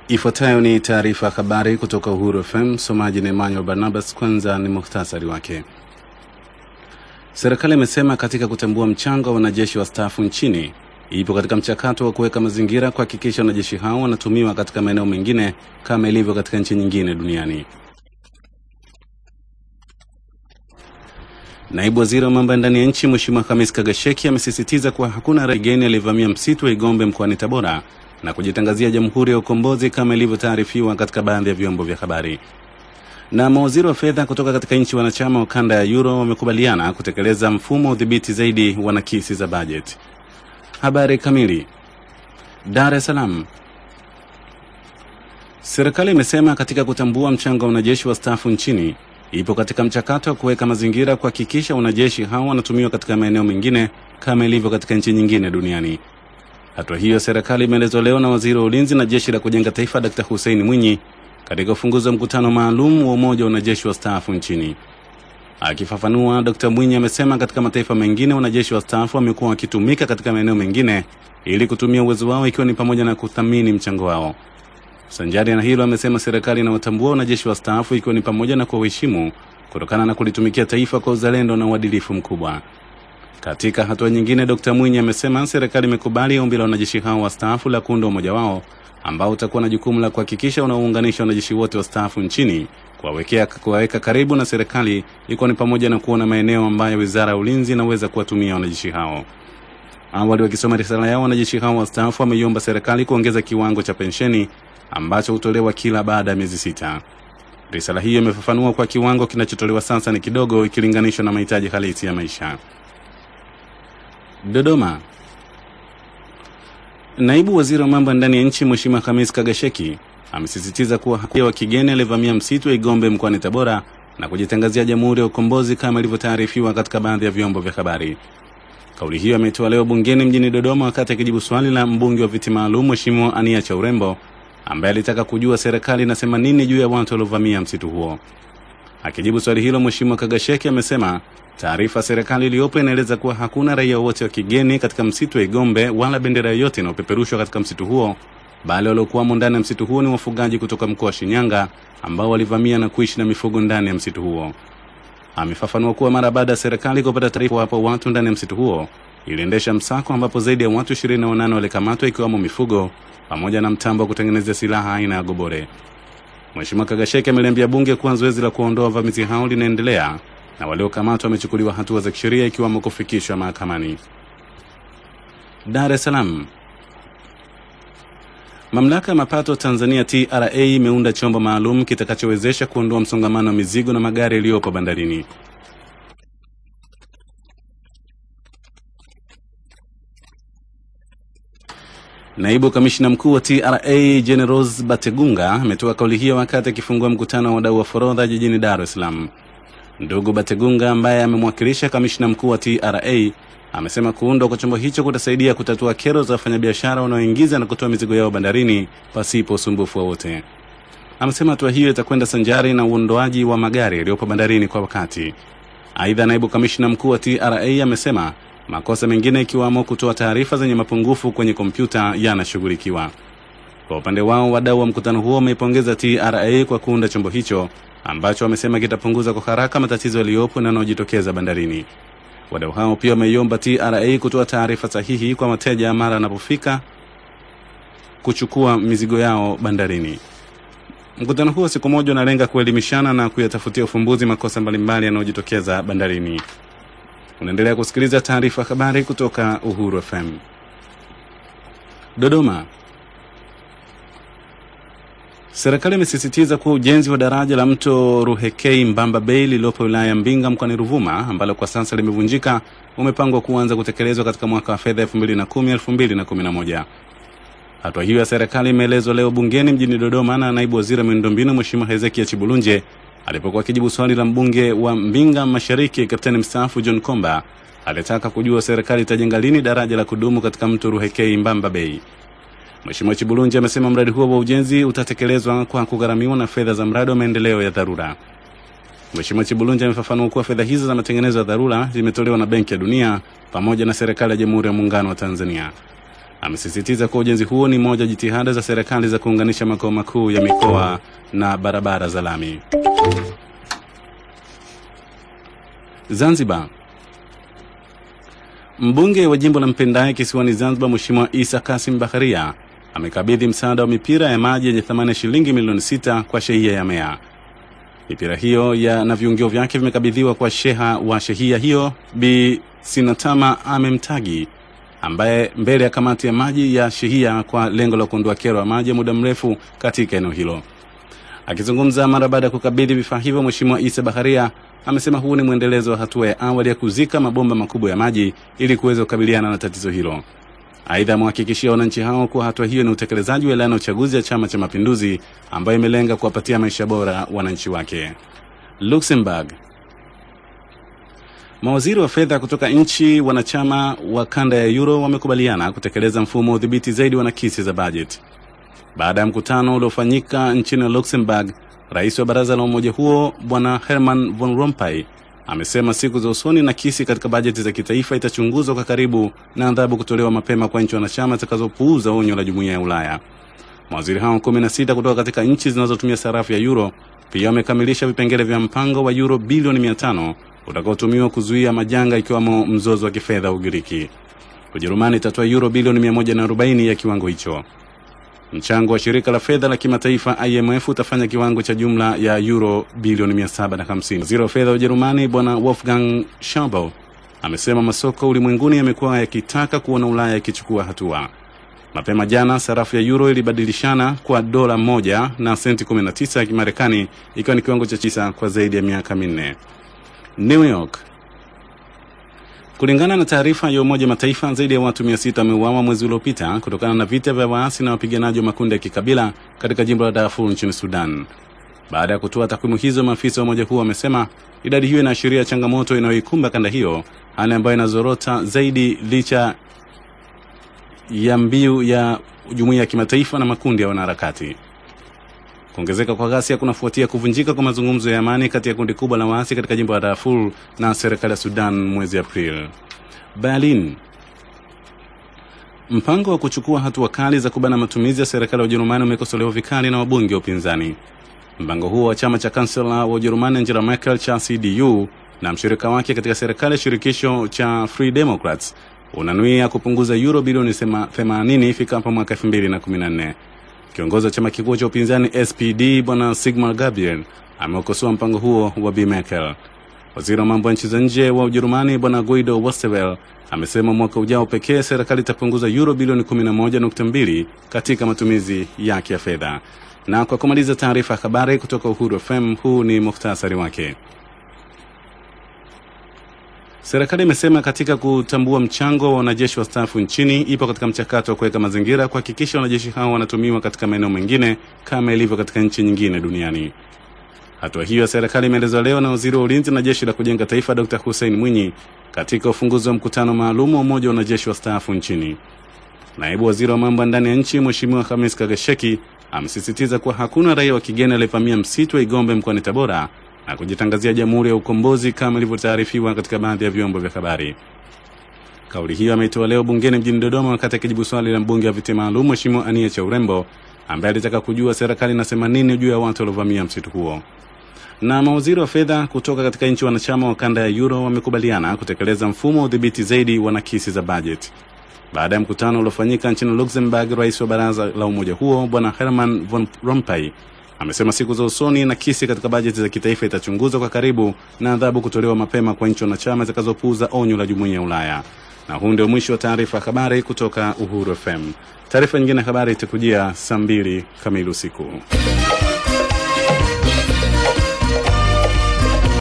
Ifuatayo ni taarifa ya habari kutoka Uhuru FM. Msomaji ni Emmanuel Barnabas. Kwanza ni muhtasari wake. Serikali imesema katika kutambua mchango wa wanajeshi wastaafu nchini ipo katika mchakato wa kuweka mazingira kuhakikisha wanajeshi hao wanatumiwa katika maeneo mengine kama ilivyo katika nchi nyingine duniani. Naibu waziri wa mambo ya ndani ya nchi Mheshimiwa Hamis Kagasheki amesisitiza kuwa hakuna raia kigeni aliyevamia msitu wa Igombe mkoani Tabora na kujitangazia Jamhuri ya Ukombozi kama ilivyotaarifiwa katika baadhi ya vyombo vya habari. Na mawaziri wa fedha kutoka katika nchi wanachama wa kanda ya Euro wamekubaliana kutekeleza mfumo wa udhibiti zaidi wa nakisi za bajeti. Habari kamili. Dar es Salaam. Serikali imesema katika kutambua mchango wa wanajeshi wastaafu nchini ipo katika mchakato wa kuweka mazingira kuhakikisha wanajeshi hao wanatumiwa katika maeneo mengine kama ilivyo katika nchi nyingine duniani. Hatua hiyo serikali imeelezwa leo na waziri wa ulinzi na jeshi la kujenga taifa Dkt. Hussein Mwinyi katika ufunguzi wa mkutano maalum wa umoja wa wanajeshi wastaafu nchini. Akifafanua, Dkt. Mwinyi amesema katika mataifa mengine wanajeshi wastaafu wamekuwa wakitumika katika maeneo mengine ili kutumia uwezo wao ikiwa ni pamoja na kuthamini mchango wao. Sanjari na hilo, amesema serikali inawatambua wanajeshi wastaafu ikiwa ni pamoja na kuwaheshimu kutokana na kulitumikia taifa kwa uzalendo na uadilifu mkubwa. Katika hatua nyingine, Dkt. Mwinyi amesema serikali imekubali ombi la wanajeshi hao wastaafu la kuunda umoja wao ambao utakuwa na jukumu la kuhakikisha unaounganisha wanajeshi wote wastaafu nchini, kuwawekea kuwaweka karibu na serikali, ikiwa ni pamoja na kuona maeneo ambayo wizara ya ulinzi inaweza kuwatumia wanajeshi hao. Awali wakisoma risala yao, wanajeshi hao wastaafu wameiomba serikali kuongeza kiwango cha pensheni ambacho hutolewa kila baada ya miezi sita. Risala hiyo imefafanua kwa kiwango kinachotolewa sasa ni kidogo ikilinganishwa na mahitaji halisi ya maisha. Dodoma. Naibu waziri wa mambo ya ndani ya nchi Mheshimiwa Hamis Kagasheki amesisitiza kuwa hakuna wa kigeni aliyevamia msitu wa Igombe mkoani Tabora na kujitangazia Jamhuri ya Ukombozi kama ilivyotaarifiwa katika baadhi ya vyombo vya habari. Kauli hiyo ametoa leo bungeni mjini Dodoma wakati akijibu swali la mbunge wa viti maalum Mheshimiwa Ania cha Urembo ambaye alitaka kujua serikali inasema nini juu ya watu waliovamia msitu huo. Akijibu swali hilo, Mheshimiwa Kagasheki amesema taarifa serikali iliyopo inaeleza kuwa hakuna raia wote wa kigeni katika msitu wa Igombe wala bendera yoyote inayopeperushwa katika msitu huo, bali waliokuwamo ndani ya msitu huo ni wafugaji kutoka mkoa wa Shinyanga ambao walivamia na kuishi na mifugo ndani ya msitu huo. Amefafanua kuwa mara baada ya serikali kupata taarifa wapo watu ndani ya msitu huo, iliendesha msako ambapo zaidi ya watu 28 walikamatwa ikiwamo mifugo pamoja na mtambo wa kutengenezea silaha aina ya gobore. Mheshimiwa Kagasheki ameliambia bunge kuwa zoezi la kuondoa wavamizi hao linaendelea na waliokamatwa wamechukuliwa hatua za kisheria ikiwamo kufikishwa mahakamani. Dar es Salaam. Mamlaka ya mapato Tanzania TRA imeunda chombo maalum kitakachowezesha kuondoa msongamano wa mizigo na magari yaliyopo bandarini. Naibu kamishna mkuu wa TRA Generos Bategunga ametoa kauli hiyo wakati akifungua mkutano wa wadau wa forodha jijini Dar es Salaam. Ndugu Bategunga ambaye amemwakilisha kamishna mkuu wa TRA amesema kuundwa kwa chombo hicho kutasaidia kutatua kero za wafanyabiashara wanaoingiza na kutoa mizigo yao bandarini pasipo usumbufu wowote. Amesema hatua hiyo itakwenda sanjari na uondoaji wa magari yaliyopo bandarini kwa wakati. Aidha, naibu kamishna mkuu wa TRA amesema makosa mengine ikiwamo kutoa taarifa zenye mapungufu kwenye kompyuta yanashughulikiwa. Kwa upande wao, wadau wa mkutano huo wameipongeza TRA kwa kuunda chombo hicho ambacho wamesema kitapunguza kwa haraka matatizo yaliyopo na yanayojitokeza bandarini. Wadau hao pia wameiomba TRA kutoa taarifa sahihi kwa wateja mara anapofika kuchukua mizigo yao bandarini. Mkutano huo siku moja unalenga kuelimishana na kuyatafutia ufumbuzi makosa mbalimbali yanayojitokeza bandarini. Unaendelea kusikiliza taarifa habari kutoka Uhuru FM. Dodoma. Serikali imesisitiza kuwa ujenzi wa daraja la mto Ruhekei Mbamba Bay lililopo wilaya ya Mbinga mkoani Ruvuma ambalo kwa sasa limevunjika umepangwa kuanza kutekelezwa katika mwaka wa fedha 2010-2011. Hatua hiyo ya serikali imeelezwa leo bungeni mjini Dodoma na naibu waziri wa miundombinu Mheshimiwa Hezekia Chibulunje alipokuwa akijibu swali la mbunge wa Mbinga Mashariki kapteni mstaafu John Komba alitaka kujua serikali itajenga lini daraja la kudumu katika mto Ruhekei Mbamba Bay. Mheshimiwa Chibulunji amesema mradi huo wa ujenzi utatekelezwa kwa kugharamiwa na fedha za mradi wa maendeleo ya dharura. Mheshimiwa Chibulunji amefafanua kuwa fedha hizo za matengenezo ya dharura zimetolewa na Benki ya Dunia pamoja na serikali ya Jamhuri ya Muungano wa Tanzania. amesisitiza kuwa ujenzi huo ni moja jitihada za serikali za kuunganisha makao makuu ya mikoa na barabara za lami. Zanzibar. Mbunge wa jimbo la Mpendae kisiwani Zanzibar, Mheshimiwa Isa Kasim Bakharia amekabidhi msaada wa mipira ya maji yenye thamani ya shilingi milioni sita kwa shehia ya Mea. Mipira hiyo ya na viungio vyake vimekabidhiwa kwa sheha wa shehia hiyo Bi Sinatama Amemtagi ambaye mbele ya kamati ya maji ya shehia kwa lengo la kuondoa kero ya maji ya muda mrefu katika eneo hilo. Akizungumza mara baada ya kukabidhi vifaa hivyo, Mheshimiwa Isa Bakharia amesema huu ni mwendelezo wa hatua ya awali ya kuzika mabomba makubwa ya maji ili kuweza kukabiliana na tatizo hilo. Aidha, amewahakikishia wananchi hao kuwa hatua hiyo ni utekelezaji wa ilani ya uchaguzi ya Chama cha Mapinduzi ambayo imelenga kuwapatia maisha bora wananchi wake. Luxembourg. Mawaziri wa fedha kutoka nchi wanachama wa kanda ya Euro wamekubaliana kutekeleza mfumo wa udhibiti zaidi wa nakisi za bajeti. Baada ya mkutano uliofanyika nchini Luxembourg, rais wa baraza la umoja huo Bwana Herman von Rompuy amesema siku za usoni nakisi katika bajeti za kitaifa itachunguzwa kwa karibu na adhabu kutolewa mapema kwa nchi wanachama zitakazopuuza onyo la jumuiya ya Ulaya. Mawaziri hao 16 kutoka katika nchi zinazotumia sarafu ya euro pia wamekamilisha vipengele vya mpango wa euro bilioni 500 utakaotumiwa kuzuia majanga ikiwemo mzozo wa kifedha Ugiriki. Ujerumani itatoa euro bilioni 140 ya kiwango hicho. Mchango wa shirika la fedha la kimataifa IMF utafanya kiwango cha jumla ya euro bilioni 750. Waziri wa fedha wa Ujerumani Bwana Wolfgang Schauble amesema masoko ulimwenguni yamekuwa yakitaka kuona Ulaya ikichukua hatua. Mapema jana sarafu ya euro ilibadilishana kwa dola moja na senti 19 ya Kimarekani, ikiwa ni kiwango cha tisa kwa zaidi ya miaka minne. New York. Kulingana na taarifa ya Umoja Mataifa, zaidi ya watu 600 wameuawa mwezi uliopita kutokana na vita vya waasi na wapiganaji wa makundi ya kikabila katika jimbo la Darfur nchini Sudan. Baada ya kutoa takwimu hizo, maafisa wa umoja huo wamesema idadi hiyo inaashiria changamoto inayoikumba kanda hiyo, hali ambayo inazorota zaidi licha ya mbiu ya jumuiya ya kimataifa na makundi ya wanaharakati. Kuongezeka kwa ghasia kunafuatia kuvunjika kwa mazungumzo ya amani kati ya kundi kubwa la waasi katika jimbo la Darfur na serikali ya Sudan mwezi Aprili. Berlin. Mpango wa kuchukua hatua kali za kubana matumizi ya serikali ya Ujerumani umekosolewa vikali na wabunge wa upinzani. Mpango huo wa chama cha kansela wa Ujerumani Angela Merkel cha CDU na mshirika wake katika serikali ya shirikisho cha Free Democrats unanuia kupunguza euro bilioni 80 ifikapo mwaka 2014. Kiongozi wa chama kikuu cha upinzani SPD bwana Sigmar Gabriel ameukosoa mpango huo wa Bi Merkel. Waziri wa mambo ya nchi za nje wa Ujerumani bwana Guido Westerwelle amesema mwaka ujao pekee serikali itapunguza euro bilioni 11.2 katika matumizi yake ya fedha. Na kwa kumaliza taarifa ya habari kutoka Uhuru FM, huu ni muhtasari wake. Serikali imesema katika kutambua mchango wa wanajeshi wastaafu nchini ipo katika mchakato wa kuweka mazingira kuhakikisha wanajeshi hao wanatumiwa katika maeneo mengine kama ilivyo katika nchi nyingine duniani. Hatua hiyo ya serikali imeelezwa leo na waziri wa ulinzi na jeshi la kujenga taifa Dr. Hussein Mwinyi katika ufunguzi wa mkutano maalum wa umoja wa wanajeshi wastaafu nchini. Naibu waziri wa mambo ya ndani ya nchi Mheshimiwa Hamis Kagasheki amesisitiza kuwa hakuna raia wa kigeni aliyevamia msitu wa Igombe mkoani Tabora na kujitangazia Jamhuri ya Ukombozi kama ilivyotaarifiwa katika baadhi ya vyombo vya habari. Kauli hiyo ameitoa leo bungeni mjini Dodoma wakati akijibu swali la mbunge wa viti maalum Mheshimiwa Ania cha Urembo ambaye alitaka kujua serikali inasema nini juu ya watu waliovamia msitu huo. Na mawaziri wa fedha kutoka katika nchi wanachama wa kanda ya Euro wamekubaliana kutekeleza mfumo wa udhibiti zaidi wa nakisi za bajeti. Baada ya mkutano uliofanyika nchini Luxembourg, rais wa baraza la umoja huo Bwana Herman von Rompuy amesema siku za usoni nakisi katika bajeti za kitaifa itachunguzwa kwa karibu na adhabu kutolewa mapema kwa nchi wanachama zitakazopuuza onyo la jumuiya ya Ulaya. Na huu ndio mwisho wa taarifa ya habari kutoka Uhuru FM. Taarifa nyingine ya habari itakujia saa mbili kamili usiku.